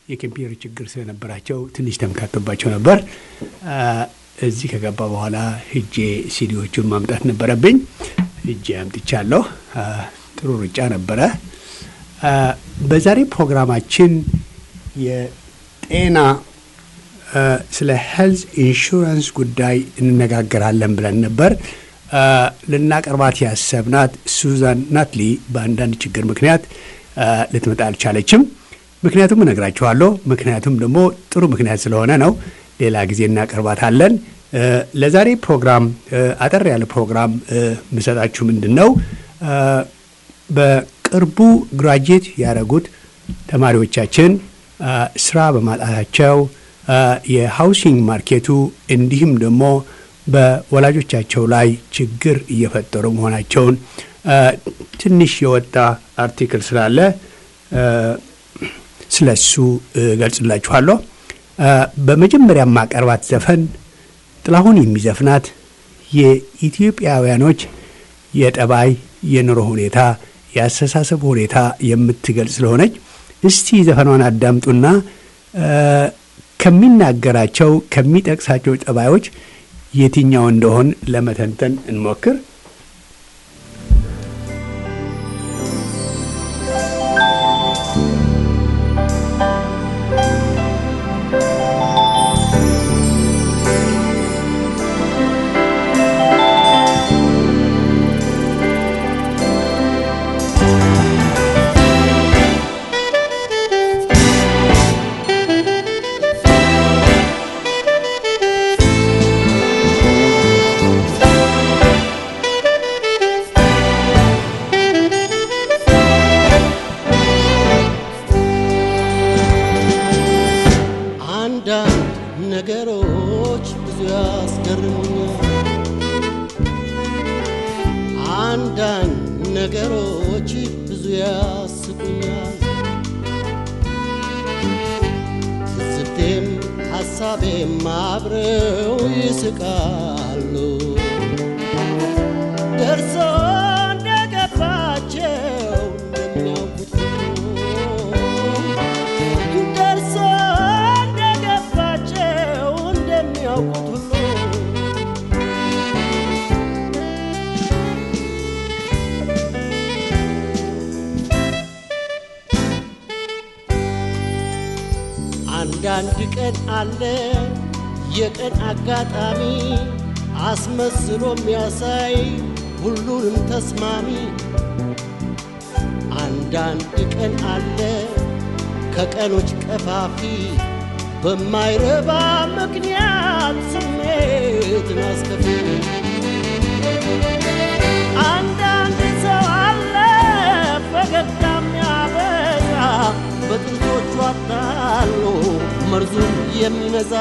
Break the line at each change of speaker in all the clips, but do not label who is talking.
የኮምፒውተር ችግር ስለነበራቸው ትንሽ ተምታቶባቸው ነበር። እዚህ ከገባ በኋላ ሂጄ ሲዲዎቹን ማምጣት ነበረብኝ። ሂጄ አምጥቻለሁ። ጥሩ ሩጫ ነበረ። በዛሬ ፕሮግራማችን የጤና ስለ ሄልዝ ኢንሹራንስ ጉዳይ እንነጋገራለን ብለን ነበር። ልናቀርባት ያሰብናት ሱዛን ናትሊ በአንዳንድ ችግር ምክንያት ልትመጣ አልቻለችም። ምክንያቱም እነግራችኋለሁ። ምክንያቱም ደግሞ ጥሩ ምክንያት ስለሆነ ነው። ሌላ ጊዜ እናቀርባታለን። ለዛሬ ፕሮግራም አጠር ያለ ፕሮግራም የምሰጣችሁ ምንድን ነው በቅርቡ ግራጁዌት ያደረጉት ተማሪዎቻችን ስራ በማጣታቸው የሃውሲንግ ማርኬቱ እንዲሁም ደግሞ በወላጆቻቸው ላይ ችግር እየፈጠሩ መሆናቸውን ትንሽ የወጣ አርቲክል ስላለ ስለ እሱ ገልጽላችኋለሁ። በመጀመሪያ ማቀርባት ዘፈን ጥላሁን የሚዘፍናት የኢትዮጵያውያኖች የጠባይ የኑሮ ሁኔታ የአስተሳሰብ ሁኔታ የምትገልጽ ስለሆነች እስቲ ዘፈኗን አዳምጡና ከሚናገራቸው ከሚጠቅሳቸው ጠባዮች የትኛው እንደሆን ለመተንተን እንሞክር።
ነገሮች ብዙ ያስገርሙኛል። አንዳንድ ነገሮች ብዙ ያስቁኛል። ትዝብቴም ሐሳቤም አብረው ይስቃሉ። ደርሶ እንደገባቸው እንደሚያውቁት ደርሶ እንደገባቸው እንደሚያውቁት ሁሉ አንዳንድ ቀን አለ የቀን አጋጣሚ አስመስሎ የሚያሳይ ሁሉንም ተስማሚ። አንዳንድ ቀን አለ ከቀኖች ቀፋፊ በማይረባ ምክንያት ስሜትን አስከፊ። አንዳንድ ሰው አለ ፈገግታ የሚያበዛ በጥንቶቹ አታሎ መርዙን የሚነዛ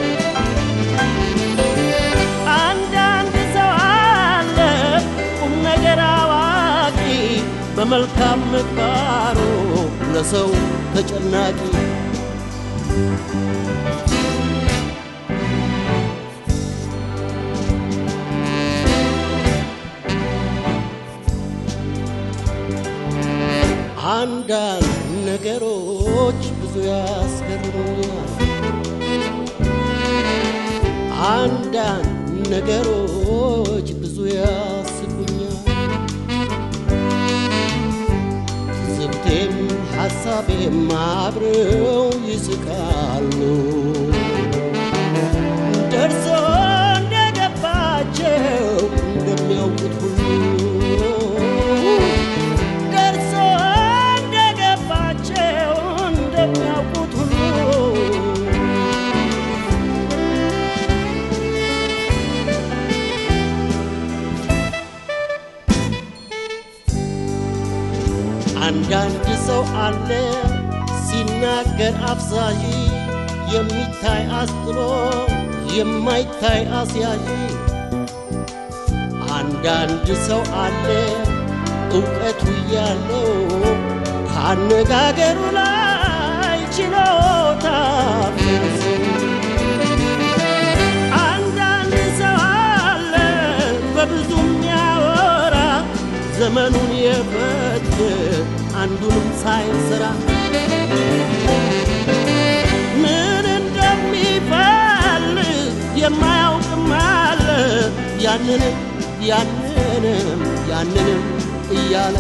አንዳንድ ሰው አለ ቁም ነገር አዋቂ በመልካም ምግባሩ ለሰው ተጨናቂ አንዳንድ ነገሮች ብዙ ያስገርሙኛል። አንዳንድ ነገሮች ብዙ ያስቁኛል። ትዝብቴም ሐሳቤም አብረው ይስቃሉ። ደርሶ እንደገባቸው እንደሚያውቁት ሁሉ ደርሶ እንደገባቸው እንደሚያውቁት ሁሉ አንዳንድ ሰው አለ ሲናገር አፍዛዥ የሚታይ አስጥሎ የማይታይ አስያዥ አንዳንድ ሰው አለ እውቀቱ ያለው ካነጋገሩ ላይ ችሎታ አንዳንድ ሰው አለ በብዙ የሚያወራ ዘመኑን የፈጀ አንዱንም ሳይሰራ ያንንም ያንንም ያንንም እያለ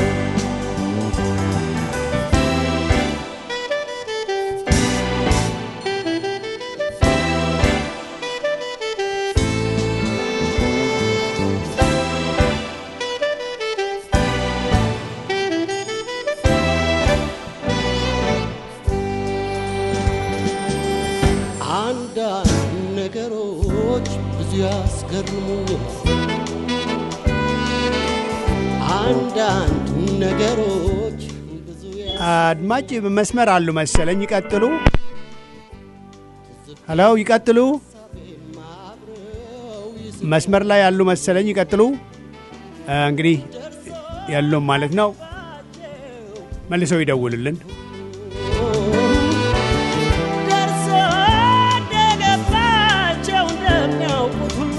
አንዳንድ ነገሮች ብዙ ያስገርሙኛል። አንዳንድ ነገሮች ብዙ
አድማጭ መስመር አሉ መሰለኝ። ይቀጥሉ። ሄሎ፣ ይቀጥሉ። መስመር ላይ ያሉ መሰለኝ። ይቀጥሉ። አ፣ እንግዲህ ያለውም ማለት ነው። መልሰው ይደውልልን።
ደርሶ እንደገባቸው እንደሚያውቁት ሁሉ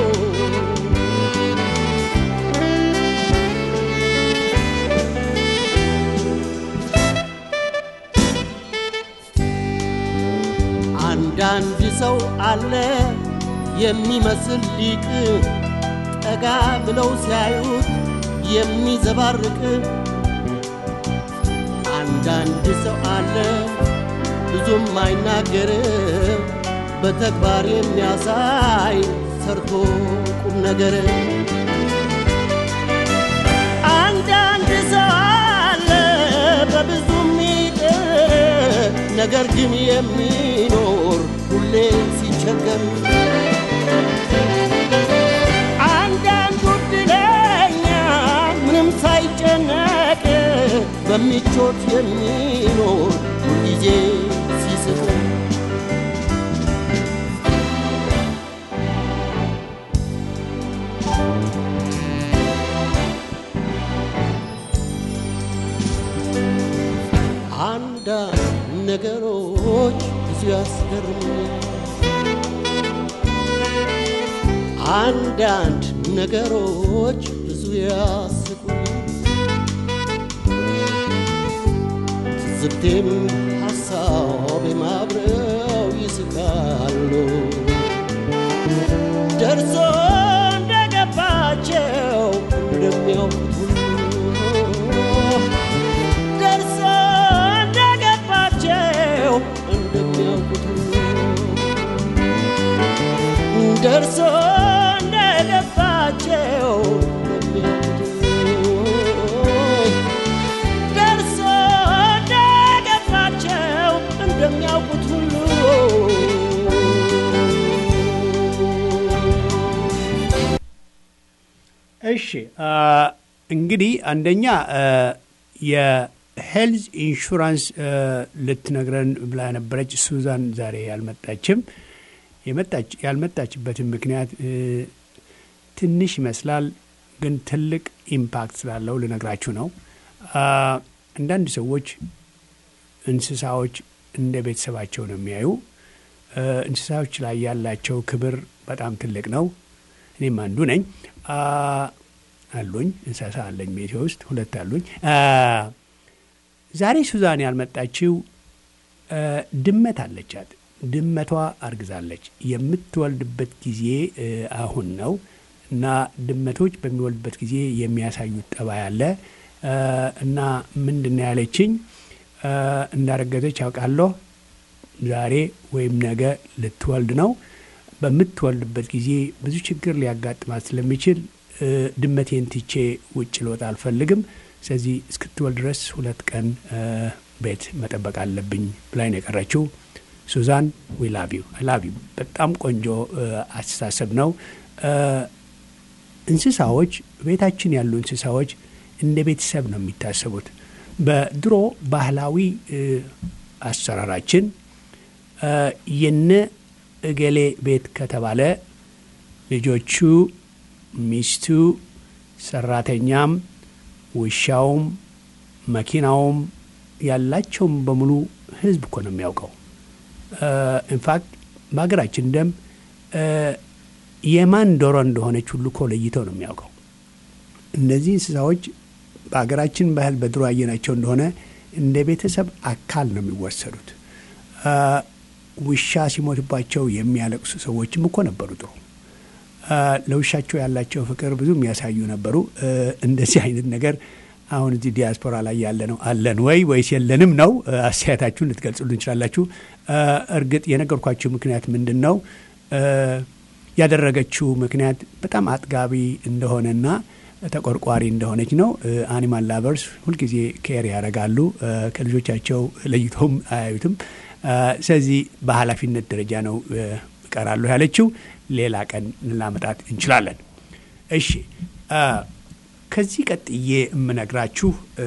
አንዳንድ ሰው አለ የሚመስል ሊቅ ጠጋ ብለው ሲያዩት የሚዘባርቅ አንዳንድ ሰው አለ ብዙም አይናገር በተግባር የሚያሳይ ሰርቶ ቁም ነገር አንዳንድ ሰው አለ በብዙ ሚጥር ነገር ግን የሚኖር ሁሌ ሲቸገር አንዳንዱ ዕድለኛ ምንም ሳይጨነቅ በምቾት የሚኖር ሁልጊዜ ሲስቅ አንዳንድ ነገሮች ብዙ ያስገርሙኛል። አንዳንድ ነገሮች ብዙ ያስቁኛል። ትዝብቴም ሐሳቤም አብረው ይስቃሉ። ደርሶ እንደገባቸው እንደሚያውቁት ሁሉ ደርሶ እንደገባቸው እንደሚያውቁት ሁሉ ደርሶ እንደገባቸው እንደሚያውቁት ሁሉ ደርሶ እንደገባቸው እንደሚያውቁት ሁሉ
እሺ አ፣ እንግዲህ አንደኛ አ፣ የሄልዝ ኢንሹራንስ አ፣ ልትነግረን ብላ ነበረች ሱዛን ዛሬ ያልመጣችም። የመጣች ያልመጣችበትን ምክንያት እ፣ ትንሽ ይመስላል፣ ግን ትልቅ ኢምፓክት ስላለው ልነግራችሁ ነው። አ፣ አንዳንድ ሰዎች እንስሳዎች እንደ ቤተሰባቸው ነው የሚያዩ። እ፣ እንስሳዎች ላይ ያላቸው ክብር በጣም ትልቅ ነው። እኔም አንዱ ነኝ። አ፣ አሉኝ እንስሳ አለኝ ቤቴ ውስጥ ሁለት አሉኝ። አ፣ ዛሬ ሱዛን ያልመጣችው አ፣ ድመት አለቻት። ድመቷ አርግዛለች። የምትወልድበት ጊዜ እ፣ አሁን ነው እና ድመቶች በሚወልድበት ጊዜ የሚያሳዩት ጠባይ አለ አ፣ እና ምንድን ነው ያለችኝ አ፣ እንዳረገዘች ያውቃለሁ ዛሬ ወይም ነገ ልትወልድ ነው። በምትወልድበት ጊዜ ብዙ ችግር ሊያጋጥማት ስለሚችል እ፣ ድመቴን ትቼ ውጭ ልወጣ አልፈልግም። ስለዚህ እስክትወልድ ድረስ ሁለት ቀን እ፣ ቤት መጠበቅ አለብኝ ብላኝ ነው የቀረችው። ሱዛን ዊ ላቭ ዩ አይ ላቭ ዩ። በጣም ቆንጆ እ፣ አስተሳሰብ ነው። እ፣ እንስሳዎች ቤታችን ያሉ እንስሳዎች እንደ ቤተሰብ ነው የሚታሰቡት። በድሮ ባህላዊ እ፣ አሰራራችን እ፣ የነ እገሌ ቤት ከተባለ ልጆቹ፣ ሚስቱ፣ ሰራተኛም፣ ውሻውም፣ መኪናውም ያላቸውም በሙሉ ህዝብ እኮ ነው የሚያውቀው። ኢንፋክት በሀገራችን ደም እ፣ የማን ዶሮ እንደሆነች ሁሉ እኮ ለይተው ነው የሚያውቀው። እነዚህ እንስሳዎች በሀገራችን ባህል በድሮ ያየናቸው እንደሆነ እንደ ቤተሰብ አካል ነው የሚወሰዱት። አ፣ ውሻ ሲሞትባቸው የሚያለቅሱ ሰዎችም እኮ ነበሩ ድሮ። ለውሻቸው ያላቸው ፍቅር ብዙ የሚያሳዩ ነበሩ። እንደዚህ አይነት ነገር አሁን እዚህ ዲያስፖራ ላይ ያለ ነው አለን ወይ ወይስ የለንም ነው? አስተያየታችሁን ልትገልጹልን እንችላላችሁ። እርግጥ የነገርኳችሁ ምክንያት ምንድን ነው ያደረገችው ምክንያት በጣም አጥጋቢ እንደሆነና ተቆርቋሪ እንደሆነች ነው። አኒማል ላቨርስ ሁልጊዜ ኬር ያደርጋሉ። ከልጆቻቸው ለይቶም አያዩትም። ስለዚህ በኃላፊነት ደረጃ ነው እቀራለሁ ያለችው። ሌላ ቀን ላመጣት እንችላለን። እሺ ከዚህ ቀጥዬ የምነግራችሁ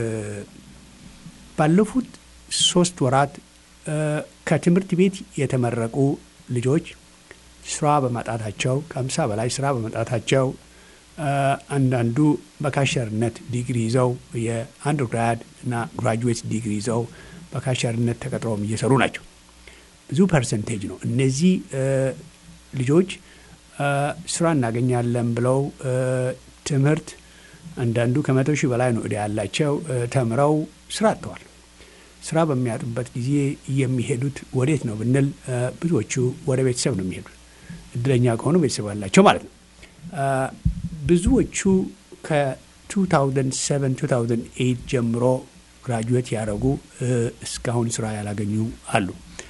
ባለፉት ሶስት ወራት ከትምህርት ቤት የተመረቁ ልጆች ስራ በማጣታቸው ከአምሳ በላይ ስራ በማጣታቸው አንዳንዱ በካሸርነት ዲግሪ ይዘው የአንደርግራድ እና ግራጁዌት ዲግሪ ይዘው በካሸርነት ተቀጥረውም እየሰሩ ናቸው። ብዙ ፐርሰንቴጅ ነው። እነዚህ ልጆች ስራ እናገኛለን ብለው ትምህርት አንዳንዱ ከመቶ ሺህ በላይ ነው ዕዳ ያላቸው ተምረው ስራ አጥተዋል። ስራ በሚያጡበት ጊዜ የሚሄዱት ወዴት ነው ብንል ብዙዎቹ ወደ ቤተሰብ ነው የሚሄዱት። እድለኛ ከሆኑ ቤተሰብ ያላቸው ማለት ነው። ብዙዎቹ ከ2007 2008 ጀምሮ ግራጁዌት ያደረጉ እስካሁን ስራ ያላገኙ አሉ።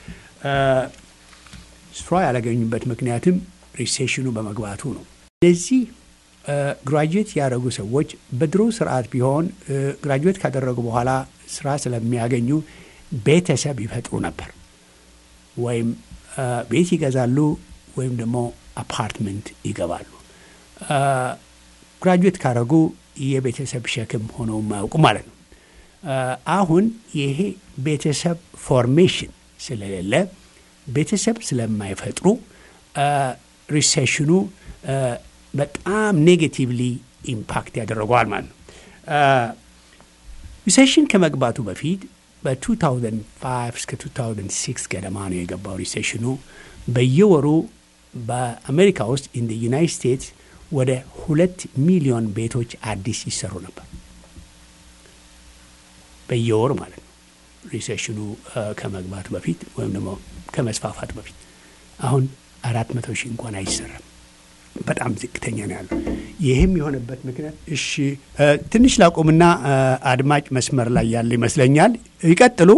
ስራ ያላገኙበት ምክንያትም ሪሴሽኑ በመግባቱ ነው። እነዚህ ግራጁዌት ያደረጉ ሰዎች በድሮ ስርዓት ቢሆን ግራጁዌት ካደረጉ በኋላ ስራ ስለሚያገኙ ቤተሰብ ይፈጥሩ ነበር። ወይም ቤት ይገዛሉ ወይም ደግሞ አፓርትመንት ይገባሉ። ግራጁዌት ካደረጉ የቤተሰብ ሸክም ሆነው የማያውቁ ማለት ነው። አሁን ይሄ ቤተሰብ ፎርሜሽን ስለሌለ ቤተሰብ ስለማይፈጥሩ ሪሴሽኑ በጣም ኔጌቲቭሊ ኢምፓክት ያደረገዋል ማለት ነው። ሪሴሽን ከመግባቱ በፊት በ2005 እስከ 2006 ገደማ ነው የገባው ሪሴሽኑ። በየወሩ በአሜሪካ ውስጥ ኢን ዩናይት ስቴትስ ወደ ሁለት ሚሊዮን ቤቶች አዲስ ይሰሩ ነበር በየወሩ ማለት ነው። ሪሴሽኑ ከመግባቱ በፊት ወይም ደግሞ ከመስፋፋቱ በፊት አሁን አራት መቶ ሺህ እንኳን አይሰራም። በጣም ዝቅተኛ ነው ያለው። ይህም የሆነበት ምክንያት እሺ፣ ትንሽ ላቁምና አድማጭ መስመር ላይ ያለ ይመስለኛል። ይቀጥሉ፣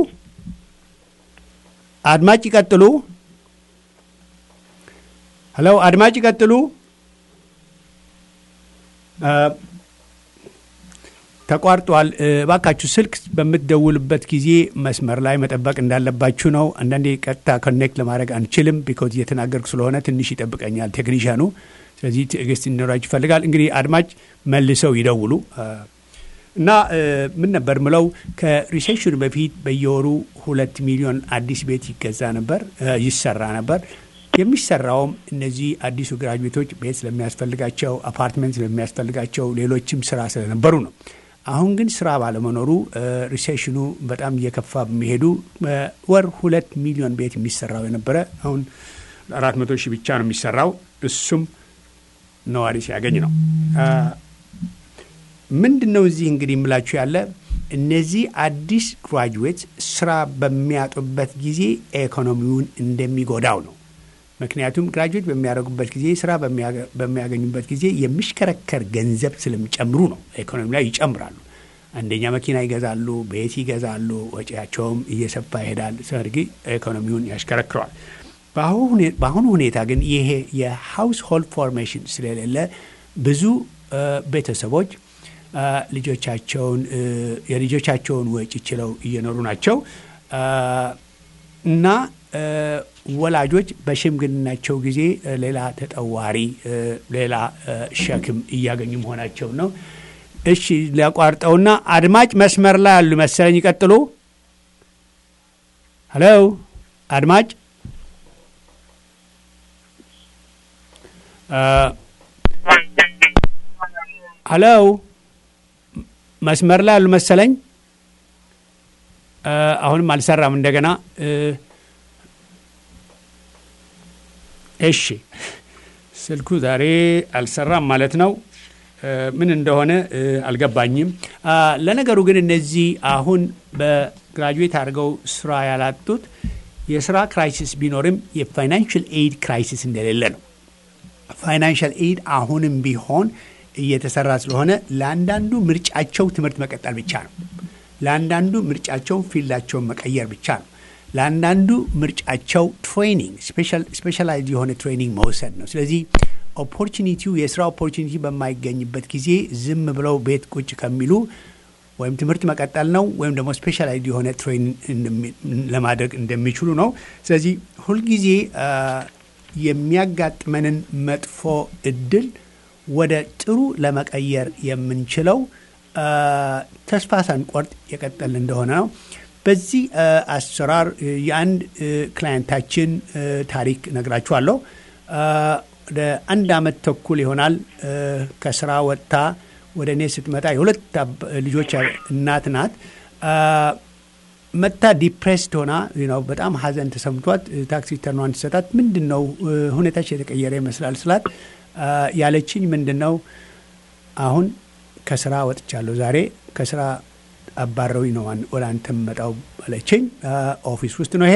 አድማጭ ይቀጥሉ። ሄሎ፣ አድማጭ ይቀጥሉ። ተቋርጧል። እባካችሁ ስልክ በምትደውልበት ጊዜ መስመር ላይ መጠበቅ እንዳለባችሁ ነው። አንዳንዴ ቀጥታ ኮኔክት ለማድረግ አንችልም፣ ቢኮዝ እየተናገርኩ ስለሆነ ትንሽ ይጠብቀኛል ቴክኒሻኑ። ስለዚህ ትዕግስት እንዲኖራችሁ ይፈልጋል። እንግዲህ አድማጭ መልሰው ይደውሉ እና ምን ነበር ምለው ከሪሴሽኑ በፊት በየወሩ ሁለት ሚሊዮን አዲስ ቤት ይገዛ ነበር ይሰራ ነበር። የሚሰራውም እነዚህ አዲሱ ግራጁዌቶች ቤት ስለሚያስፈልጋቸው፣ አፓርትመንት ስለሚያስፈልጋቸው፣ ሌሎችም ስራ ስለነበሩ ነው። አሁን ግን ስራ ባለመኖሩ ሪሴሽኑ በጣም እየከፋ በሚሄዱ ወር ሁለት ሚሊዮን ቤት የሚሰራው የነበረ አሁን አራት መቶ ሺህ ብቻ ነው የሚሰራው። እሱም ነዋሪ ሲያገኝ ነው። ምንድን ነው እዚህ እንግዲህ የምላችሁ ያለ እነዚህ አዲስ ግራጁዌት ስራ በሚያጡበት ጊዜ ኢኮኖሚውን እንደሚጎዳው ነው። ምክንያቱም ግራጁዌት በሚያደርጉበት ጊዜ ስራ በሚያገኙበት ጊዜ የሚሽከረከር ገንዘብ ስለሚጨምሩ ነው። ኢኮኖሚ ላይ ይጨምራሉ። አንደኛ መኪና ይገዛሉ፣ ቤት ይገዛሉ፣ ወጪያቸውም እየሰፋ ይሄዳል። ሰርጊ ኢኮኖሚውን ያሽከረክረዋል። በአሁኑ ሁኔታ ግን ይሄ የሃውስ ሆልድ ፎርሜሽን ስለሌለ ብዙ ቤተሰቦች ልጆቻቸውን የልጆቻቸውን ወጪ ችለው እየኖሩ ናቸው እና ወላጆች በሽምግልናቸው ጊዜ ሌላ ተጠዋሪ ሌላ ሸክም እያገኙ መሆናቸው ነው። እሺ ሊያቋርጠውና አድማጭ መስመር ላይ ያሉ መሰለኝ። ይቀጥሉ። ሄሎ አድማጭ ሄሎ መስመር ላይ ያሉ መሰለኝ። አሁንም አልሰራም። እንደገና እሺ፣ ስልኩ ዛሬ አልሰራም ማለት ነው። ምን እንደሆነ አልገባኝም። ለነገሩ ግን እነዚህ አሁን በግራጁዌት አድርገው ስራ ያላጡት የስራ ክራይሲስ ቢኖርም የፋይናንሽል ኤድ ክራይሲስ እንደሌለ ነው። ፋይናንሻል ኤድ አሁንም ቢሆን እየተሰራ ስለሆነ ለአንዳንዱ ምርጫቸው ትምህርት መቀጠል ብቻ ነው። ለአንዳንዱ ምርጫቸው ፊልዳቸውን መቀየር ብቻ ነው። ለአንዳንዱ ምርጫቸው ትሬኒንግ ስፔሻላይዝ የሆነ ትሬኒንግ መውሰድ ነው። ስለዚህ ኦፖርቹኒቲው የስራ ኦፖርቹኒቲ በማይገኝበት ጊዜ ዝም ብለው ቤት ቁጭ ከሚሉ ወይም ትምህርት መቀጠል ነው ወይም ደግሞ ስፔሻላይዝ የሆነ ትሬኒንግ ለማድረግ እንደሚችሉ ነው። ስለዚህ ሁልጊዜ የሚያጋጥመንን መጥፎ እድል ወደ ጥሩ ለመቀየር የምንችለው ተስፋ ሳንቆርጥ የቀጠል እንደሆነ ነው። በዚህ አሰራር የአንድ ክላየንታችን ታሪክ ነግራችኋለሁ። ወደ አንድ አመት ተኩል ይሆናል ከስራ ወጥታ ወደ እኔ ስትመጣ የሁለት ልጆች እናት ናት። መታ ዲፕሬስድ ሆና በጣም ሀዘን ተሰምቷት ታክሲ ተርኗን ትሰጣት ምንድን ነው ሁኔታች የተቀየረ ይመስላል ስላት ያለችኝ ምንድን ነው አሁን ከስራ ወጥቻለሁ ዛሬ ከስራ አባረውኝ ነው ወደ አንተ መጣው አለችኝ። ኦፊስ ውስጥ ነው ይሄ።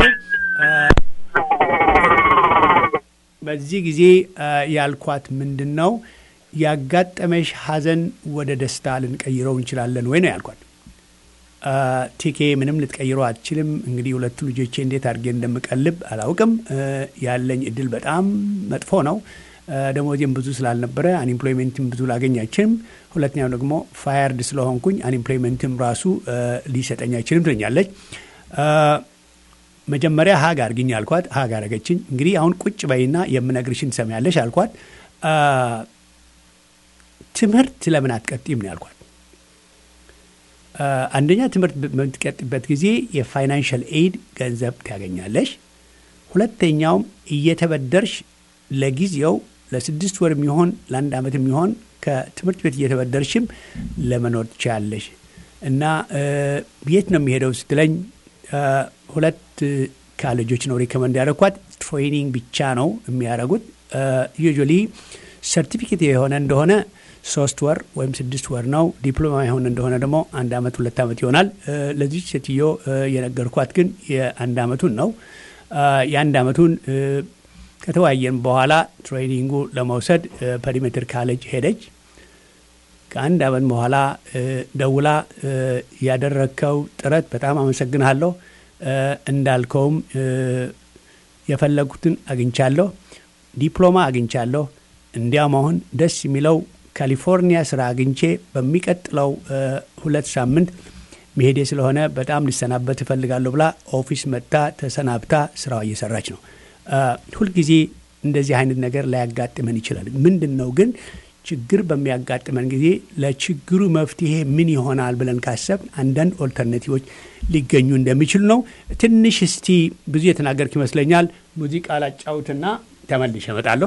በዚህ ጊዜ ያልኳት ምንድን ነው ያጋጠመሽ ሀዘን ወደ ደስታ ልንቀይረው እንችላለን ወይ ነው ያልኳት። ቲኬ ምንም ልትቀይረው አትችልም። እንግዲህ ሁለቱ ልጆቼ እንዴት አድርጌ እንደምቀልብ አላውቅም። ያለኝ እድል በጣም መጥፎ ነው። ደሞዜም ብዙ ስላልነበረ አንኢምፕሎይመንትም ብዙ ላገኝ አይችልም። ሁለተኛው ደግሞ ፋየርድ ስለሆንኩኝ አንኢምፕሎይመንትም ራሱ ሊሰጠኝ አይችልም ትለኛለች። መጀመሪያ ሀግ አርግኝ አልኳት። ሀግ አረገችኝ። እንግዲህ አሁን ቁጭ በይና የምነግርሽን ትሰሚያለሽ አልኳት። ትምህርት ለምን አትቀጥም ነው ያልኳት። አንደኛ ትምህርት በምትቀጥበት ጊዜ የፋይናንሻል ኤድ ገንዘብ ታገኛለሽ። ሁለተኛውም እየተበደርሽ ለጊዜው ለስድስት ወር የሚሆን ለአንድ ዓመት የሚሆን ከትምህርት ቤት እየተበደርሽም ለመኖር ትችላለሽ እና የት ነው የሚሄደው ስትለኝ ሁለት ካሌጆች ነው ሪኮመንድ ያደረኳት። ትሬኒንግ ብቻ ነው የሚያደርጉት። ዩዥዋሊ ሰርቲፊኬት የሆነ እንደሆነ ሶስት ወር ወይም ስድስት ወር ነው። ዲፕሎማ የሆነ እንደሆነ ደግሞ አንድ ዓመት ሁለት ዓመት ይሆናል። ለዚች ሴትዮ የነገርኳት ግን የአንድ ዓመቱን ነው። የአንድ ዓመቱን ከተወያየን በኋላ ትሬኒንጉ ለመውሰድ ፐሪሜትር ካሌጅ ሄደች። ከአንድ ዓመት በኋላ ደውላ ያደረግከው ጥረት በጣም አመሰግንሃለሁ፣ እንዳልከውም የፈለጉትን አግኝቻለሁ፣ ዲፕሎማ አግኝቻለሁ። እንዲያም አሁን ደስ የሚለው ካሊፎርኒያ ስራ አግኝቼ በሚቀጥለው ሁለት ሳምንት መሄዴ ስለሆነ በጣም ልሰናበት እፈልጋለሁ ብላ ኦፊስ መጥታ ተሰናብታ ስራዋ እየሰራች ነው። ሁልጊዜ እንደዚህ አይነት ነገር ላያጋጥመን ይችላል። ምንድን ነው ግን ችግር በሚያጋጥመን ጊዜ ለችግሩ መፍትሄ ምን ይሆናል ብለን ካሰብ አንዳንድ ኦልተርናቲቮች ሊገኙ እንደሚችሉ ነው። ትንሽ እስቲ ብዙ የተናገርክ ይመስለኛል። ሙዚቃ ላጫውትና ተመልሼ እመጣለሁ።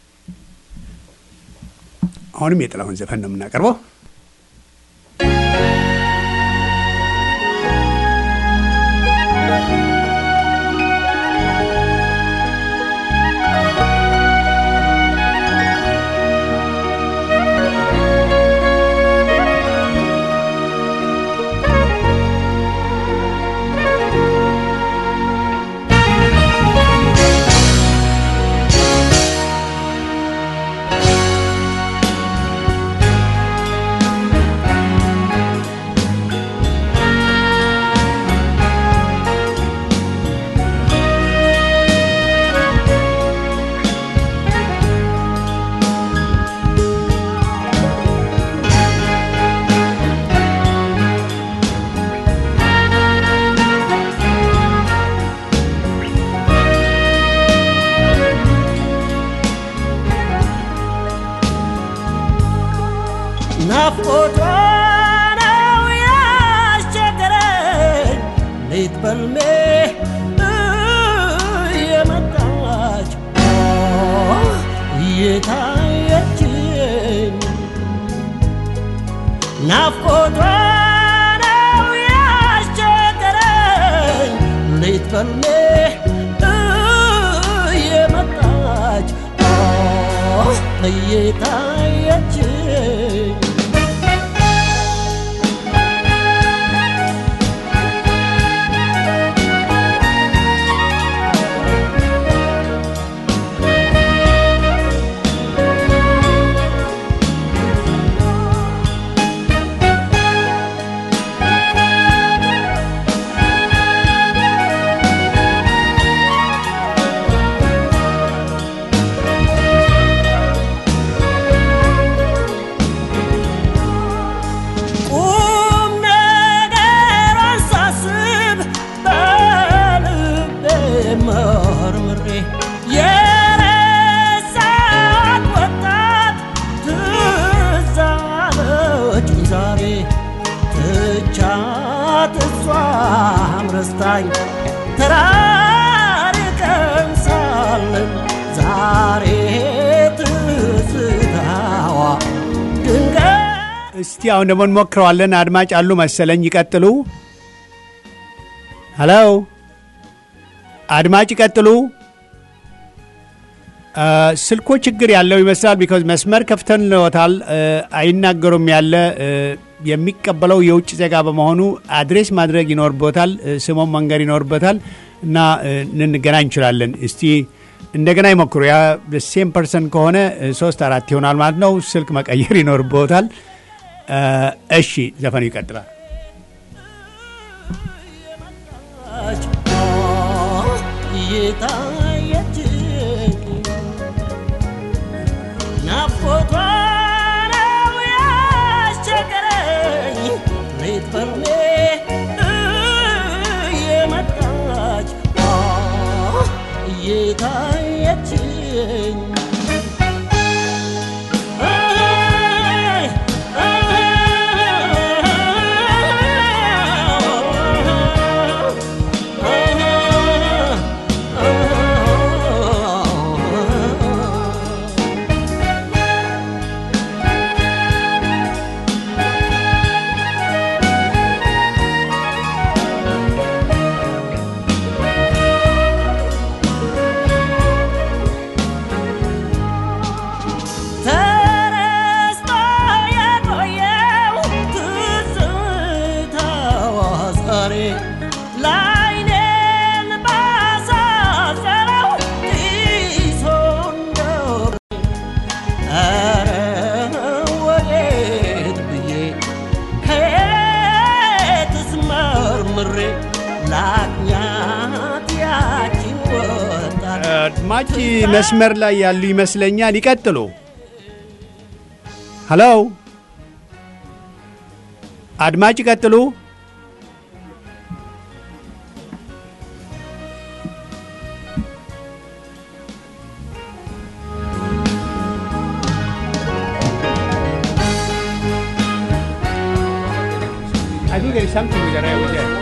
አሁንም የጥላሁን ዘፈን ነው የምናቀርበው።
ናፍቆቷ ነው ያስቸገረኝ ሌት በልሜ እየመጣች እየታየችኝ ናፍቆቷ ነው ያስቸገረኝ ሌት በልሜ እየመጣች እየታየችኝ መርምሬ የረሳት ወጣት ትዝ አለችኝ ዛሬ ትቻት እሷም ረስታኝ ተራርቀን ሳለን ዛሬ ትዝታዋ ድንገት
እስቲ አሁን ደግሞ እንሞክረዋለን። አድማጭ አሉ መሰለኝ። ይቀጥሉ። ሄሎ አድማጭ ይቀጥሉ። አ፣ ስልኮ ችግር ያለው ይመስላል። ቢካዝ መስመር ከፍተን ለወታል አይናገሩም ያለ እ፣ የሚቀበለው የውጭ ዜጋ በመሆኑ አድሬስ ማድረግ ይኖርበታል፣ እ፣ ስሞን መንገር ይኖርበታል እና እ፣ ልንገናኝ እንችላለን። እስቲ እንደገና ይሞክሩ። ያ ሴም ፐርሰን ከሆነ እ፣ ሶስት አራት ይሆናል ማለት ነው። ስልክ መቀየር ይኖርበታል። እ፣ እሺ ዘፈኑ ይቀጥላል።
የመጣች እየታየችኝ ናፍቆቷ ነው ያስቸገረኝ ሌት በርሜ እየመጣች እየታየችኝ ተረስቶ የቆየው ትዝታዋ ዛሬ ላይኔን ባሳሰረው ጢሶ እንደው ኧረ ወዴት ብዬ ከየትስ መርምሬ ላግኛት ያቺን ወጣት
አድማጭ መስመር ላይ ያሉ ይመስለኛል። ይቀጥሉ። ሄሎ አድማጭ ይቀጥሉ። I think there is something with the rail with there.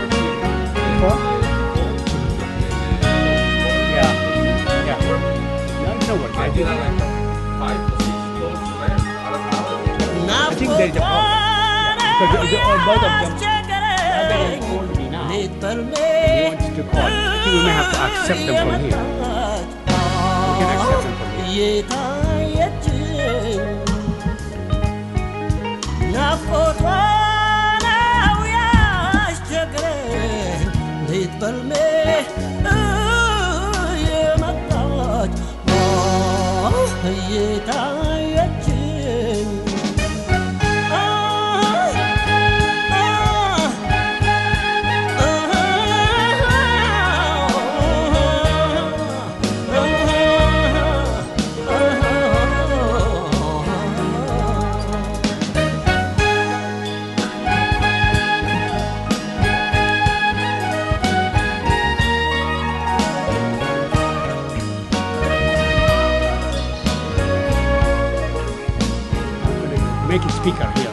Yeah. Yeah. No, it's not working. I think, I think there is a problem. Because the- the- both of them-
ያስቸገረኝ
called me now.
ሌት በርሜ
He wants to call. I think we may have to accept them from here. We can accept them from here.
እየታየችኝ ናፍቆቷ ነው ያስቸገረኝ ሌት በልሜ እየመጣች እየታየችኝ
Make it speaker here.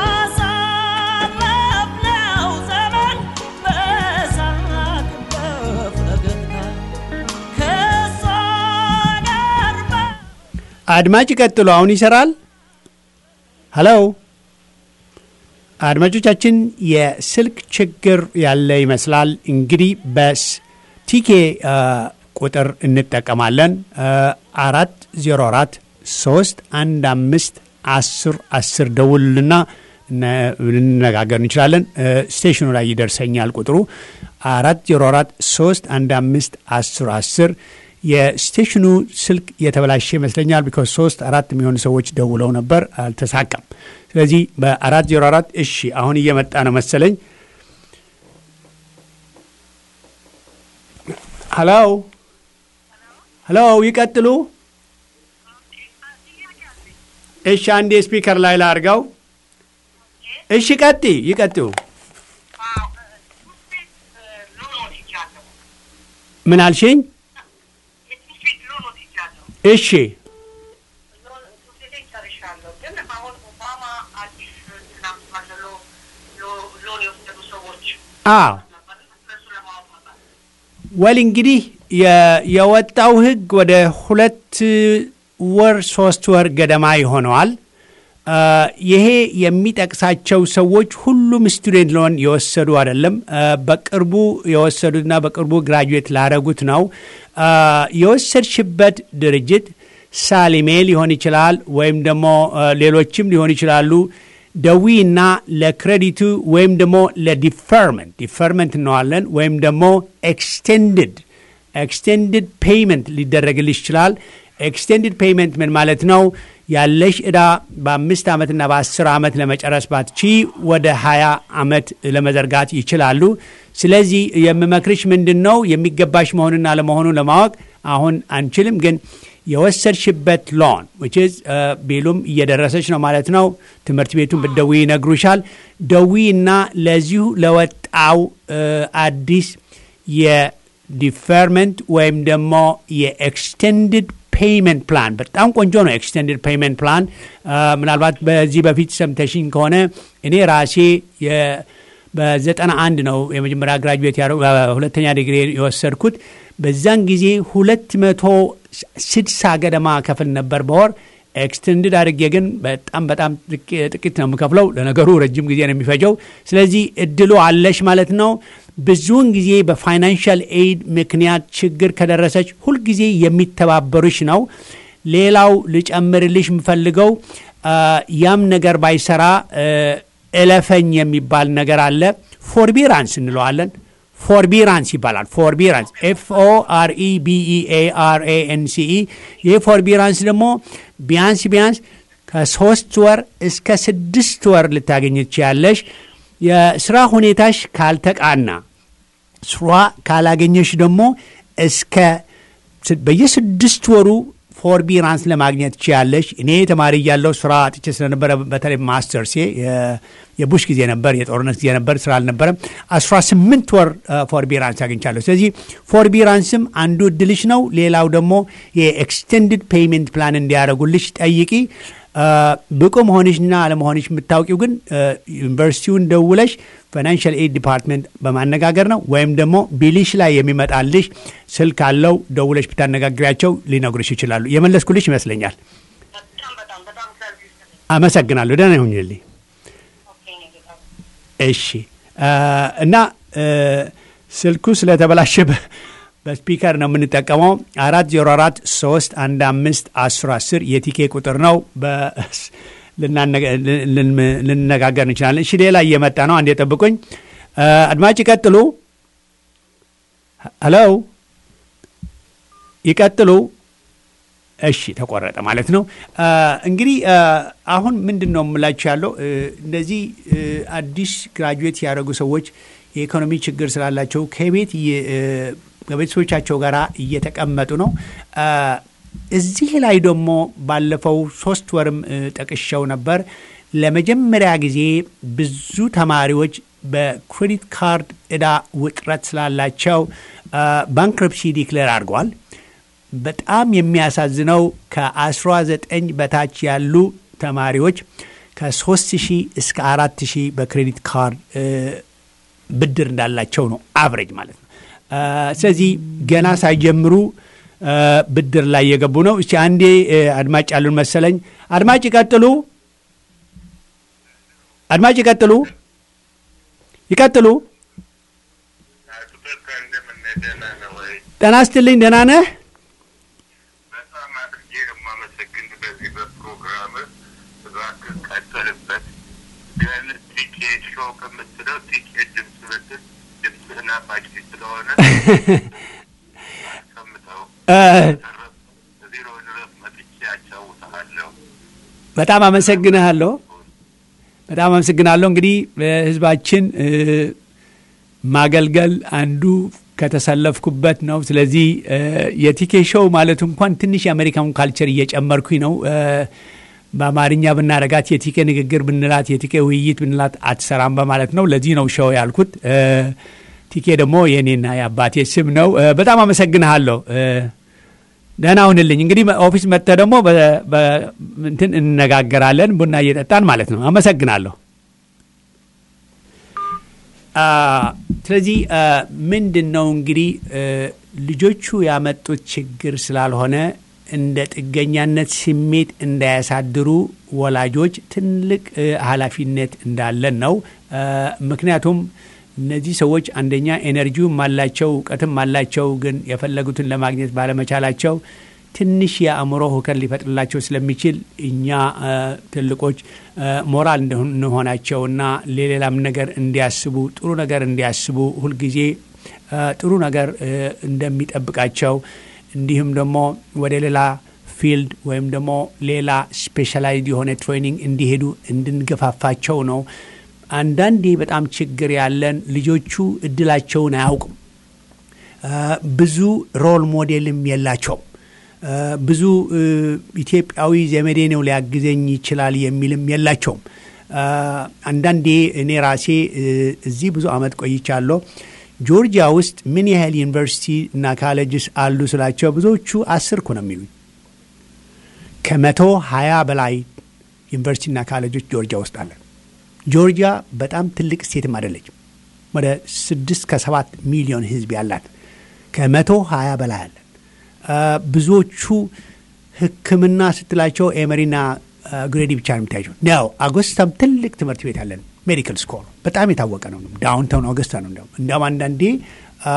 ያሳለፍነው ዘመን በሳቅ በፈገግታ ከእሷ ጋር በ
አድማጭ ይቀጥሉ። አሁን ይሰራል። ሄሎ አድማጮቻችን፣ የስልክ ችግር ያለ ይመስላል። እንግዲህ በቲኬ ቁጥር እንጠቀማለን። አራት ዜሮ አራት ሶስት አንድ አምስት አስር አስር ደውልና ልንነጋገር እንችላለን። ስቴሽኑ ላይ ይደርሰኛል ቁጥሩ አራት ዜሮ አራት ሶስት አንድ አምስት አስር አስር የስቴሽኑ ስልክ የተበላሸ ይመስለኛል። ቢኮዝ ሶስት አራት የሚሆኑ ሰዎች ደውለው ነበር፣ አልተሳካም። ስለዚህ በአራት ዜሮ አራት እሺ፣ አሁን እየመጣ ነው መሰለኝ። ሀሎ ሀሎ፣ ይቀጥሉ። እሺ፣ አንዴ ስፒከር ላይ ላርገው። እሺ፣ ቀጥ ይቀጥሉ። ምን አልሽኝ?
የትምህርት ሎን ወስጃለሁ።
እሺ
ሎን ትምህርት ቤቴን ጨርሻለሁ። ግን አሁን ኦባማ አዲስ ትናንት ባለ ሎ- ሎ- ሎን የወሰዱ ሰዎች
አዎ
ነበር። እነሱ ለማወቅ ነበር።
ወል እንግዲህ የ- የወጣው ህግ ወደ ሁለት ወር ሶስት ወር ገደማ ይሆነዋል። አ፣ ይሄ የሚጠቅሳቸው ሰዎች ሁሉም ስቱዴንት ሎን የወሰዱ አይደለም። አ፣ በቅርቡ የወሰዱትና በቅርቡ ግራጁዌት ላረጉት ነው። አ፣ የወሰድሽበት ድርጅት ሳሊሜ ሊሆን ይችላል ወይም ደግሞ አ፣ ሌሎችም ሊሆኑ ይችላሉ። ደዊ እና ለክሬዲቱ ወይም ደግሞ ለዲፈርመንት ዲፈርመንት እንለዋለን ወይም ደግሞ ኤክስቴንድድ ኤክስቴንድድ ፔይመንት ሊደረግልሽ ይችላል። ኤክስቴንድድ ፔይመንት ምን ማለት ነው? ያለሽ ዕዳ በአምስት ዓመትና በአስር ዓመት ለመጨረስ ባትቺ ወደ ሀያ ዓመት ለመዘርጋት ይችላሉ። ስለዚህ የምመክርሽ ምንድን ነው የሚገባሽ መሆኑን አለመሆኑን ለማወቅ አሁን አንችልም፣ ግን የወሰድሽበት ሎን which is ቢሉም እየደረሰች ነው ማለት ነው። ትምህርት ቤቱን ብትደዊ ይነግሩሻል። ደዊ እና ለዚሁ ለወጣው እ፣ አዲስ የዲፈርመንት ወይም ደግሞ የኤክስቴንድድ ፔይመንት ፕላን በጣም ቆንጆ ነው። ኤክስቴንድድ ፔይመንት ፕላን ምናልባት በዚህ በፊት ሰምተሽኝ ከሆነ እኔ ራሴ የ- በዘጠና አንድ ነው የመጀመሪያ ግራጁዌት ያደረጉ ሁለተኛ ዲግሪ የወሰድኩት። በዛን ጊዜ ሁለት መቶ ስድሳ ገደማ ከፍል ነበር በወር ኤክስቴንድድ አድርጌ ግን በጣም በጣም ጥቂ- ጥቂት ነው የምከፍለው። ለነገሩ ረጅም ጊዜ ነው የሚፈጀው። ስለዚህ እድሉ አለሽ ማለት ነው። ብዙውን ጊዜ በፋይናንሻል ኤድ ምክንያት ችግር ከደረሰች ሁልጊዜ የሚተባበሩሽ ነው። ሌላው ልጨምርልሽ የምፈልገው አ፣ ያም ነገር ባይሰራ እ፣ እለፈኝ የሚባል ነገር አለ። ፎርቢራንስ እንለዋለን። ፎርቢራንስ ይባላል። ፎርቢራንስ ኤፍ ኦ አር ኢ ቢ ኢ ኤ አር ኤ ኤን ሲ ኢ። ይህ ፎርቢራንስ ደግሞ ቢያንስ ቢያንስ ከሶስት ወር እስከ ስድስት ወር ልታገኝ ትችያለሽ። የስራ ሁኔታሽ ካልተቃና ስራ ካላገኘሽ ደግሞ እስከ ስ- በየስድስት ወሩ ፎርቢራንስ ለማግኘት ትችያለሽ። እኔ ተማሪ እያለሁ ስራ አጥቼ ስለነበረ በተለይ ማስተርሴ የ- የቡሽ ጊዜ ነበር፣ የጦርነት ጊዜ ነበር፣ ስራ አልነበረም። አስራ ስምንት ወር ፎርቢራንስ አግኝቻለሁ። ስለዚህ ፎርቢራንስም አንዱ እድልሽ ነው። ሌላው ደግሞ የኤክስቴንድድ ፔይመንት ፕላን እንዲያደርጉልሽ ጠይቂ። አ፣ ብቁ መሆንሽና አለመሆንሽ የምታውቂው ግን አ፣ ዩኒቨርሲቲውን ደውለሽ ፋይናንሻል ኤድ ዲፓርትመንት በማነጋገር ነው። ወይም ደግሞ ቢልሽ ላይ የሚመጣልሽ ስልክ አለው ደውለሽ ብታነጋግሪያቸው ሊነግሩሽ ይችላሉ። የመለስኩልሽ ይመስለኛል።
በጣም በጣም በጣም ሰርቪስ ነኝ።
አመሰግናለሁ። ደህና ይሁኝልኝ።
ኦኬ እኔ ጌታ
እሺ አ፣ እና አ፣ ስልኩ ስለተበላሸ በ- በስፒከር ነው የምንጠቀመው። አራት ዜሮ አራት ሶስት አንድ አምስት አስር አስር የቲኬ ቁጥር ነው። በ- ልናነጋ- ልን- ልንነጋገር እንችላለን። እሺ ሌላ እየመጣ ነው። አንድ የጠብቁኝ አ፣ አድማጭ ይቀጥሉ። ሄሎ ይቀጥሉ። እሺ ተቆረጠ ማለት ነው። አ፣ እንግዲህ አ፣ አሁን ምንድን ነው የምላችሁ ያለው እ፣ እነዚህ እ፣ አዲስ ግራጁዌት ያደረጉ ሰዎች የኢኮኖሚ ችግር ስላላቸው ከቤት እየ- እ፣ ከቤተሰቦቻቸው ጋር እየተቀመጡ ነው። አ፣ እዚህ ላይ ደግሞ ባለፈው ሶስት ወርም እ፣ ጠቅሸው ነበር። ለመጀመሪያ ጊዜ ብዙ ተማሪዎች በክሬዲት ካርድ ዕዳ ውጥረት ስላላቸው ባንክረፕሲ ዲክሌር አድርገዋል። በጣም የሚያሳዝነው ከ19 በታች ያሉ ተማሪዎች ከ3000 እስከ 4000 በክሬዲት ካርድ እ፣ ብድር እንዳላቸው ነው አቨሬጅ ማለት ነው። አ፣ ስለዚህ ገና ሳይጀምሩ አ፣ ብድር ላይ የገቡ ነው። እስቲ አንዴ እ፣ አድማጭ ያሉን መሰለኝ። አድማጭ ይቀጥሉ። አድማጭ ይቀጥሉ። ይቀጥሉ።
አቶ ተካ እንደምን ነህ? ደህና ነህ ወይ?
ጤና ይስጥልኝ። ደህና ነህ?
በጣም አድርጌ ነው የማመሰግን በዚህ በፕሮግራም እባክህ ቀጥልበት። ግን ቲኬት ሾው ከምትለው ቲኬት ድምፅ ብትል ድምፅህን አፋጭ ስለሆነ አስቀምጠው።
እ፣
ቢሮ ድረስ መጥቼ አጫውትሃለሁ።
በጣም አመሰግንሃለሁ። በጣም አመሰግናለሁ። እንግዲህ ህዝባችን እ፣ ማገልገል አንዱ ከተሰለፍኩበት ነው። ስለዚህ እ፣ የቲኬ ሾው ማለት እንኳን ትንሽ የአሜሪካን ካልቸር እየጨመርኩኝ ነው። እ፣ በአማርኛ ብናረጋት የቲኬ ንግግር ብንላት የቲኬ ውይይት ብንላት አትሰራም በማለት ነው። ለዚህ ነው ሾው ያልኩት። እ፣ ቲኬ ደግሞ የእኔና የአባቴ ስም ነው። እ፣ በጣም አመሰግንሃለሁ። እ፣ ደህና ሁንልኝ። እንግዲህ ኦፊስ መጥተህ ደግሞ በ- በ- እንትን እንነጋገራለን ቡና እየጠጣን ማለት ነው። አመሰግናለሁ። አ፣ ስለዚህ አ፣ ምንድን ነው እንግዲህ እ፣ ልጆቹ ያመጡት ችግር ስላልሆነ እንደ ጥገኛነት ስሜት እንዳያሳድሩ ወላጆች ትልቅ እ፣ ኃላፊነት እንዳለን ነው። አ፣ ምክንያቱም እነዚህ ሰዎች አንደኛ ኤነርጂውም አላቸው እውቀትም አላቸው፣ ግን የፈለጉትን ለማግኘት ባለመቻላቸው ትንሽ የአእምሮ ሁከት ሊፈጥርላቸው ስለሚችል እኛ አ፣ ትልቆች አ፣ ሞራል እንደሆን- እንሆናቸውና ለሌላም ነገር እንዲያስቡ ጥሩ ነገር እንዲያስቡ ሁልጊዜ አ፣ ጥሩ ነገር እ፣ እንደሚጠብቃቸው እንዲሁም ደግሞ ወደ ሌላ ፊልድ ወይም ደግሞ ሌላ ስፔሻላይዝድ የሆነ ትሬኒንግ እንዲሄዱ እንድንገፋፋቸው ነው። አንዳንዴ በጣም ችግር ያለን ልጆቹ እድላቸውን አያውቁም። አ፣ ብዙ ሮል ሞዴልም የላቸውም። አ፣ ብዙ እ፣ ኢትዮጵያዊ ዘመዴ ነው ሊያግዘኝ ይችላል የሚልም የላቸውም። አ፣ አንዳንዴ እኔ ራሴ እ፣ እዚህ ብዙ ዓመት ቆይቻለሁ። ጆርጂያ ውስጥ ምን ያህል ዩኒቨርሲቲ እና ካሌጅስ አሉ ስላቸው ብዙዎቹ አስር እኮ ነው የሚሉኝ። ከመቶ ሀያ በላይ ዩኒቨርሲቲና ካሌጆች ጆርጂያ ውስጥ አለን። ጆርጂያ በጣም ትልቅ ስቴትም አይደለችም። ወደ ስድስት ከሰባት ሚሊዮን ሕዝብ ያላት ከመቶ ሀያ በላይ አለን። አ፣ ብዙዎቹ ሕክምና ስትላቸው ኤመሪና አ፣ ግሬዲ ብቻ ነው የምታያቸው። ያው አጎስታም ትልቅ ትምህርት ቤት አለን። ሜዲካል ስኮል በጣም የታወቀ ነው። ዳውንታውን አውገስታ ነው። እንዲያውም እንዲያውም አንዳንዴ አ፣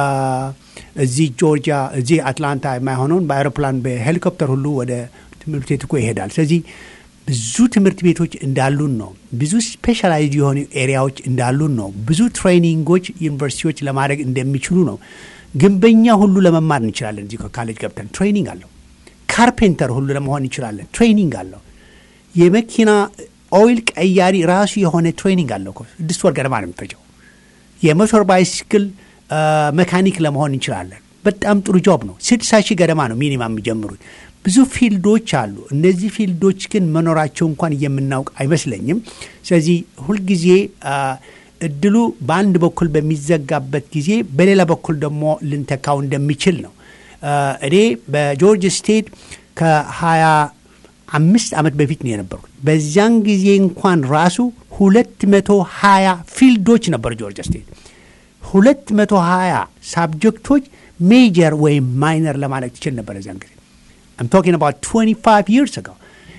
እዚህ ጆርጂያ እዚህ አትላንታ የማይሆነውን በአይሮፕላን በሄሊኮፕተር ሁሉ ወደ ትምህርት ቤት እኮ ይሄዳል። ስለዚህ ብዙ ትምህርት ቤቶች እንዳሉን ነው። ብዙ ስፔሻላይዝድ የሆኑ ኤሪያዎች እንዳሉን ነው። ብዙ ትሬኒንጎች ዩኒቨርሲቲዎች ለማድረግ እንደሚችሉ ነው። ግንበኛ ሁሉ ለመማር እንችላለን። እዚህ ከካሌጅ ገብተን ትሬኒንግ አለው። ካርፔንተር ሁሉ ለመሆን እንችላለን። ትሬኒንግ አለው። የመኪና ኦይል ቀያሪ ራሱ የሆነ ትሬኒንግ አለው እኮ ስድስት ወር ገደማ ነው የሚፈጀው። የሞተር ባይስክል አ፣ መካኒክ ለመሆን እንችላለን። በጣም ጥሩ ጆብ ነው። ስድሳ ሺህ ገደማ ነው ሚኒማም የሚጀምሩት። ብዙ ፊልዶች አሉ። እነዚህ ፊልዶች ግን መኖራቸው እንኳን የምናውቅ አይመስለኝም። ስለዚህ ሁልጊዜ አ፣ እድሉ በአንድ በኩል በሚዘጋበት ጊዜ በሌላ በኩል ደግሞ ልንተካው እንደሚችል ነው። አ፣ እኔ በጆርጅ ስቴት ከሀያ አምስት ዓመት በፊት ነው የነበርኩት። በዚያን ጊዜ እንኳን ራሱ ሁለት መቶ ሀያ ፊልዶች ነበሩ ጆርጅ ስቴት ሁለት መቶ ሀያ ሳብጀክቶች ሜጀር ወይም ማይነር ለማለት ትችል ነበር እዚያን ጊዜ I'm talking about 25 years ago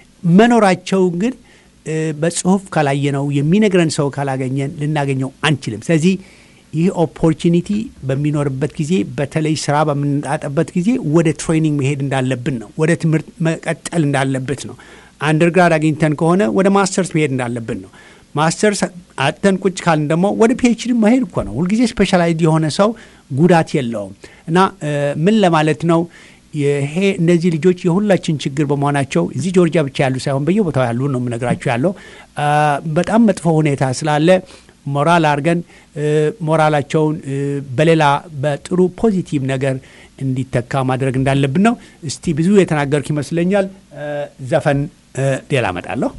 መኖራቸው ግን እ፣ በጽሁፍ ካላየነው የሚነግረን ሰው ካላገኘን ልናገኘው አንችልም። ስለዚህ ይህ ኦፖርቹኒቲ በሚኖርበት ጊዜ በተለይ ስራ በምንጣጠበት ጊዜ ወደ ትሬኒንግ መሄድ እንዳለብን ነው። ወደ ትምህርት መቀጠል እንዳለበት ነው። አንደርግራድ አግኝተን ከሆነ ወደ ማስተርስ መሄድ እንዳለብን ነው። ማስተርስ አጥተን ቁጭ ካልን ደግሞ ወደ ፒኤችዲ መሄድ እኮ ነው። ሁልጊዜ ስፔሻላይዝድ የሆነ ሰው ጉዳት የለውም እና እ፣ ምን ለማለት ነው ይሄ እነዚህ ልጆች የሁላችን ችግር በመሆናቸው እዚህ ጆርጂያ ብቻ ያሉ ሳይሆን በየቦታው ያሉ ነው የምነግራችሁ ያለው አ፣ በጣም መጥፎ ሁኔታ ስላለ ሞራል አድርገን እ፣ ሞራላቸውን እ፣ በሌላ በጥሩ ፖዚቲቭ ነገር እንዲተካ ማድረግ እንዳለብን ነው። እስቲ ብዙ የተናገርኩ ይመስለኛል። እ፣ ዘፈን እ፣ ሌላ እመጣለሁ።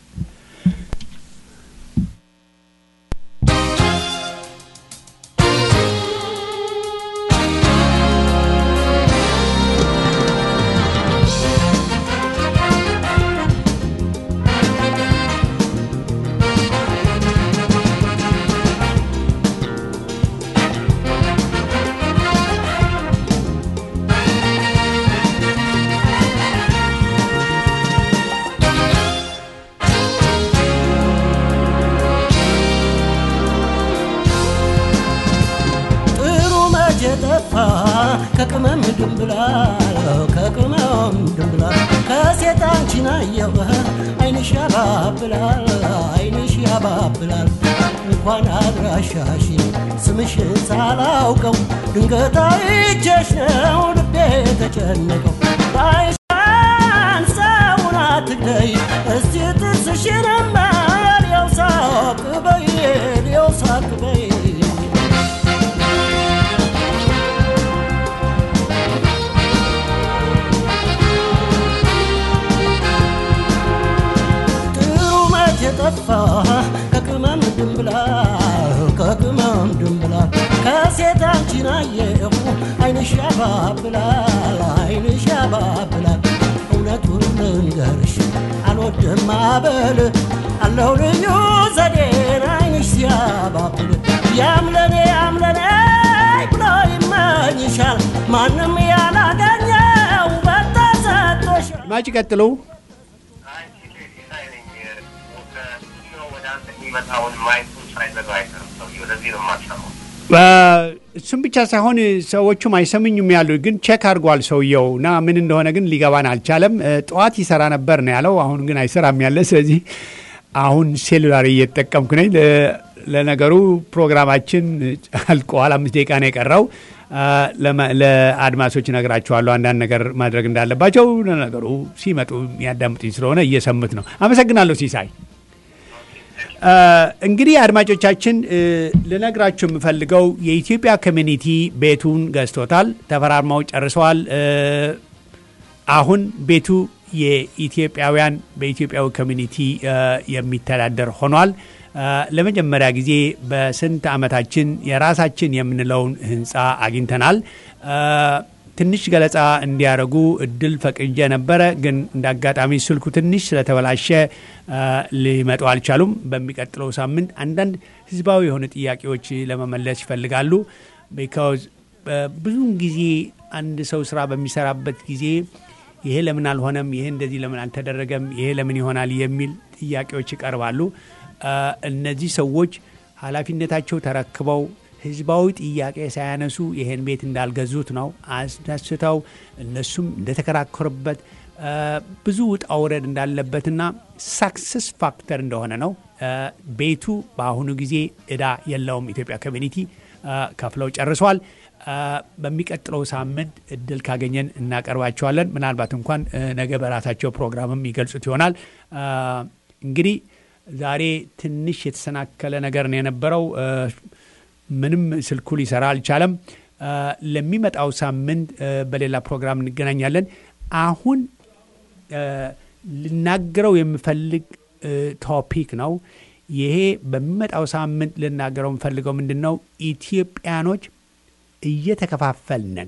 ጥሩ መቼ ጠፋ ከቅመም ድንብላል ከቅመም ድንብላል ከሴት አንቺን አየሁ አይንሽ ያባብላል አይንሽ ያባብላል እንኳን አድራሻሽን ስምሽን ሳላውቀው ድንገት አይቼሽ ነው ልቤ ተጨነቀው ባይሳን ሰውን አትግደይ እስቲ ጥርስሽንማ ሊያው ሳቅ በይ ሊያው ሳቅ በይ ጥሩ መቼ ጠፋ ከቅመም ድንብላል ከቅመም ድንብላል ከሴት ያባብላል አይንሽ ያባብላል እውነቱን ልንገርሽ አልወድም አበል አለው ልዩ ዘዴን አይንሽ ሲያባብል ያምለኔ ያምለኔ ብሎ ይመኝሻል ማንም ያላገኘው በተሰጥቶሻል
አድማጭ ቀጥሉ።
አይ ሲሳይ ነኝ። ከስቱዲዮ ወደ አንተ የሚመጣውን ማየቱን ሳይዘጋ አይቀርም ሰውዬው። ለዚህ ነው የማሰማው።
እሱም ብቻ ሳይሆን ሰዎቹም አይሰምኙም ያሉ ግን ቼክ አድርጓል ሰውየው እና ምን እንደሆነ ግን ሊገባን አልቻለም። እ፣ ጠዋት ይሰራ ነበር ነው ያለው። አሁን ግን አይሰራም ያለ። ስለዚህ አሁን ሴሉላር እየተጠቀምኩ ነኝ። ለ- ለነገሩ ፕሮግራማችን አልቀዋል። አምስት ደቂቃ ነው የቀረው። አ፣ ለማ- ለአድማሶች እነግራቸዋለሁ አንዳንድ ነገር ማድረግ እንዳለባቸው። ለነገሩ ሲመጡ ያዳምጡኝ ስለሆነ እየሰሙት ነው። አመሰግናለሁ ሲሳይ። አ፣ እንግዲህ አድማጮቻችን እ፣ ልነግራችሁ የምፈልገው የኢትዮጵያ ኮሚኒቲ ቤቱን ገዝቶታል፣ ተፈራርመው ጨርሰዋል። እ፣ አሁን ቤቱ የኢትዮጵያውያን በኢትዮጵያዊ ኮሚኒቲ እ፣ የሚተዳደር ሆኗል። እ፣ ለመጀመሪያ ጊዜ በስንት ዓመታችን የራሳችን የምንለውን ህንፃ አግኝተናል። እ፣ ትንሽ ገለጻ እንዲያደርጉ እድል ፈቅጄ ነበረ፣ ግን እንደ አጋጣሚ ስልኩ ትንሽ ስለተበላሸ እ፣ ሊመጡ አልቻሉም። በሚቀጥለው ሳምንት አንዳንድ ህዝባዊ የሆኑ ጥያቄዎች ለመመለስ ይፈልጋሉ። ቢካዝ ብዙውን ጊዜ አንድ ሰው ስራ በሚሰራበት ጊዜ ይሄ ለምን አልሆነም፣ ይሄ እንደዚህ ለምን አልተደረገም፣ ይሄ ለምን ይሆናል የሚል ጥያቄዎች ይቀርባሉ። እ፣ እነዚህ ሰዎች ኃላፊነታቸው ተረክበው ህዝባዊ ጥያቄ ሳያነሱ ይሄን ቤት እንዳልገዙት ነው አስደስተው እነሱም እንደተከራከሩበት እ፣ ብዙ ውጣ ውረድ እንዳለበትና ሳክሰስ ፋክተር እንደሆነ ነው። እ፣ ቤቱ በአሁኑ ጊዜ እዳ የለውም። ኢትዮጵያ ኮሚኒቲ እ፣ ከፍለው ጨርሰዋል። እ፣ በሚቀጥለው ሳምንት እድል ካገኘን እናቀርባቸዋለን። ምናልባት እንኳን እ፣ ነገ በራሳቸው ፕሮግራምም ይገልጹት ይሆናል። እ፣ እንግዲህ ዛሬ ትንሽ የተሰናከለ ነገር ነው የነበረው። እ፣ ምንም ስልኩ ሊሰራ አልቻለም። እ፣ ለሚመጣው ሳምንት እ፣ በሌላ ፕሮግራም እንገናኛለን። አሁን እ፣ ልናገረው የምፈልግ እ፣ ቶፒክ ነው። ይሄ በሚመጣው ሳምንት ልናገረው የምፈልገው ምንድን ነው? ኢትዮጵያኖች እየተከፋፈልነን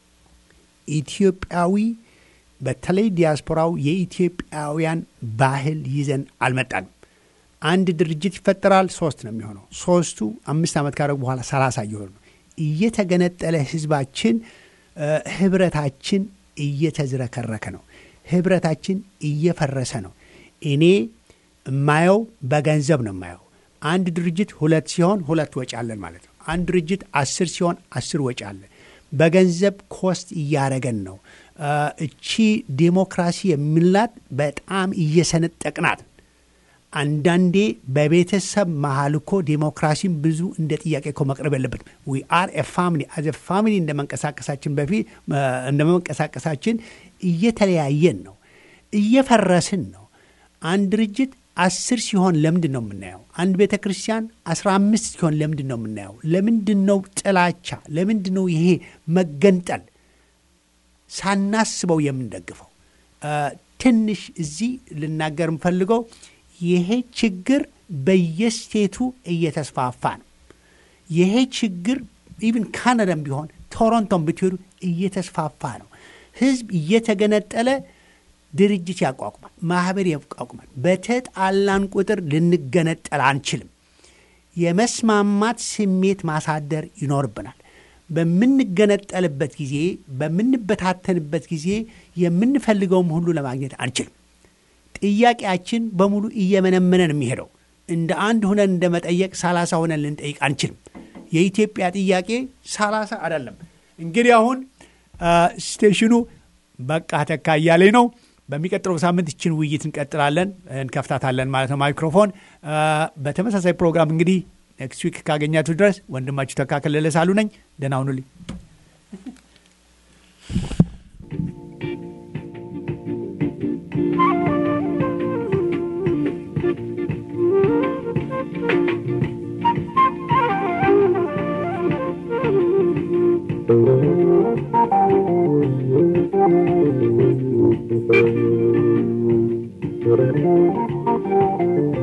ኢትዮጵያዊ በተለይ ዲያስፖራው የኢትዮጵያውያን ባህል ይዘን አልመጣንም። አንድ ድርጅት ይፈጠራል፣ ሶስት ነው የሚሆነው። ሶስቱ አምስት ዓመት ካደረጉ በኋላ ሰላሳ እየሆኑ ነው። እየተገነጠለ ህዝባችን እ፣ ህብረታችን እየተዝረከረከ ነው። ህብረታችን እየፈረሰ ነው። እኔ የማየው በገንዘብ ነው የማየው። አንድ ድርጅት ሁለት ሲሆን ሁለት ወጪ አለን ማለት ነው። አንድ ድርጅት አስር ሲሆን አስር ወጪ አለን። በገንዘብ ኮስት እያረገን ነው። እ፣ እቺ ዴሞክራሲ የሚላት በጣም እየሰነጠቅናት አንዳንዴ በቤተሰብ መሀል እኮ ዴሞክራሲን ብዙ እንደ ጥያቄ እኮ መቅረብ የለበትም። ዊ አር ኤ ፋሚሊ አዘ ፋሚሊ እንደ መንቀሳቀሳችን በፊት እንደ መንቀሳቀሳችን እየተለያየን ነው፣ እየፈረስን ነው። አንድ ድርጅት አስር ሲሆን ለምንድን ነው የምናየው? አንድ ቤተ ክርስቲያን አስራ አምስት ሲሆን ለምንድን ነው የምናየው? ለምንድን ነው ጥላቻ? ለምንድን ነው ይሄ መገንጠል ሳናስበው የምንደግፈው? እ፣ ትንሽ እዚህ ልናገር የምፈልገው ይሄ ችግር በየስቴቱ እየተስፋፋ ነው። ይሄ ችግር ኢቭን ካናዳም ቢሆን ቶሮንቶም ብትሄዱ እየተስፋፋ ነው። ህዝብ እየተገነጠለ ድርጅት ያቋቁማል፣ ማህበር ያቋቁማል። በተጣላን ቁጥር ልንገነጠል አንችልም። የመስማማት ስሜት ማሳደር ይኖርብናል። በምንገነጠልበት ጊዜ፣ በምንበታተንበት ጊዜ የምንፈልገውም ሁሉ ለማግኘት አንችልም። ጥያቄያችን በሙሉ እየመነመነ ነው የሚሄደው። እንደ አንድ ሁነን እንደ መጠየቅ ሰላሳ ሁነን ልንጠይቅ አንችልም። የኢትዮጵያ ጥያቄ ሰላሳ አይደለም። እንግዲህ አሁን አ፣ ስቴሽኑ በቃ ተካ እያለኝ ነው። በሚቀጥለው ሳምንት ይችን ውይይት እንቀጥላለን፣ እንከፍታታለን ማለት ነው ማይክሮፎን። አ፣ በተመሳሳይ ፕሮግራም እንግዲህ ኔክስት ዊክ ካገኛችሁ ድረስ ወንድማችሁ ተካ ከለለ ሳሉ ነኝ። ደህና ሁኑልኝ።
Thank you.